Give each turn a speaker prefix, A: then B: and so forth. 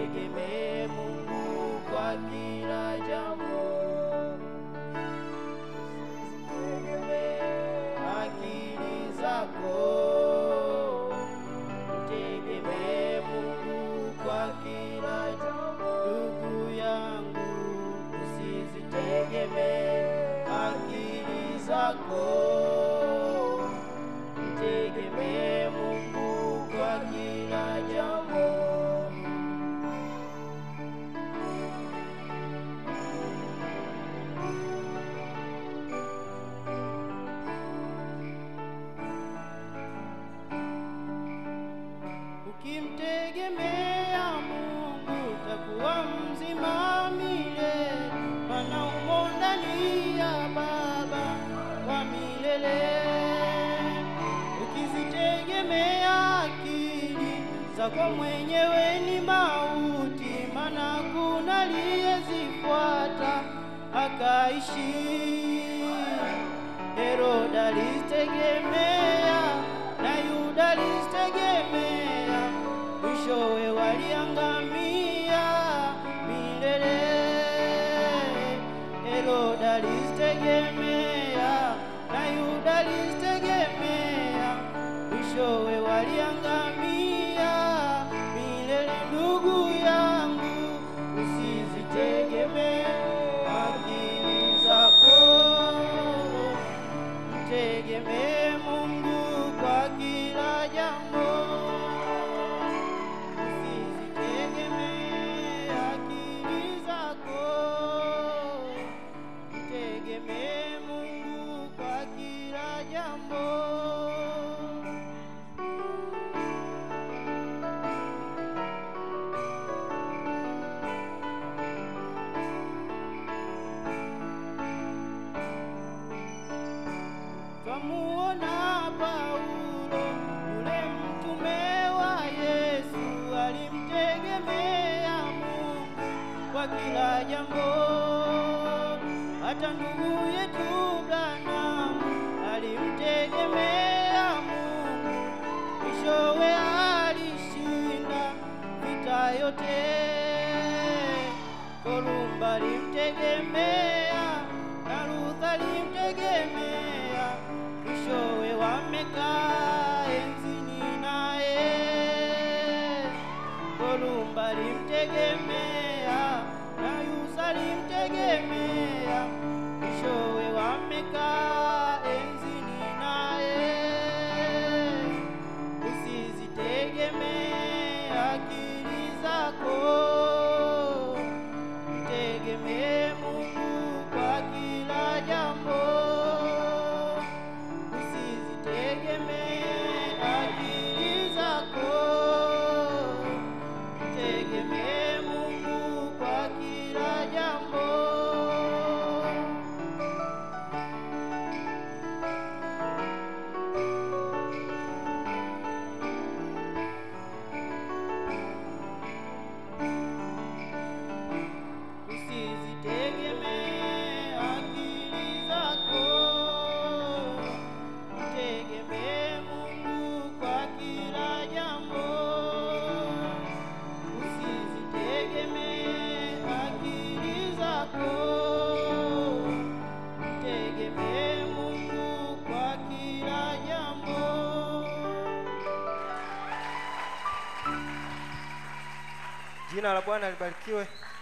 A: Mtegemee Mungu kwa kila jambo. Usizitegemee akili zako. Mtegemee Mungu kwa kila jambo. Ndugu yangu, usizitegemee akili zako. Mtegemee Mungu kwa kila jambo. Ukimtegemea Mungu utakuwa mzima milele, maana umo ndani ya Baba wa milele. Ukizitegemea akili zako mwenyewe ni mauti, maana kuna aliyezifuata akaishi. Heroda alizitegemea na Yuda alizitegemea, mwishowe waliangamia milele. Heroda alizitegemea na Yuda alizitegemea, mwishowe waliangamia milele. Ndugu yangu, usizitegemee akili zako Mtegemee Mungu kwa kila jambo. Usizitegemee akili zako. Mtegemee Mungu kwa kila jambo. Twamuona Paulo yule mtume wa Yesu, alimtegemea Mungu kwa kila jambo. Hata ndugu yetu Branham alimtegemea Mungu, mwishowe alishinda vita yote. Kolumba alimtegemea na Luther alimtegemea, mwishowe wamekaa enzini naye. Kolumba alimtegemea na Yusa alimtegemea, mwishowe wamekaa enzini naye. Usizitegemee akili zako, mtegemee Mungu kwa kila jambo. Usizitegemee akili zako, mtegemee Mungu kwa kila jambo. Usizitegemee akili zako, mtegemee Mungu kwa kila jambo. Usizitegemee akili zako, mtegemee Mungu kwa kila jambo.
B: Jina la Bwana libarikiwe.